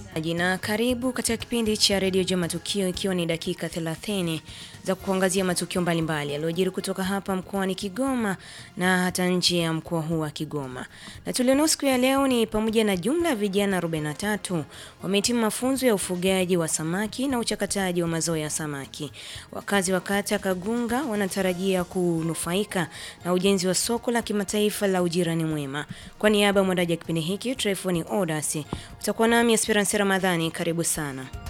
Jina karibu katika kipindi cha redio Jua Matukio, ikiwa ni dakika 30 za kuangazia matukio mbalimbali yaliyojiri kutoka hapa mkoani Kigoma na hata nje ya mkoa huu wa Kigoma. Na tulionao siku ya leo ni pamoja na jumla ya vijana 43 wamehitimu mafunzo ya ufugaji wa samaki na uchakataji wa mazao ya samaki. Wakazi wa kata Kagunga wanatarajia kunufaika na ujenzi wa soko la kimataifa la ujirani mwema. Kwa niaba ya mwandaji wa kipindi hiki Trefoni Odas, utakuwa nami Esperance Ramadhani. Karibu sana.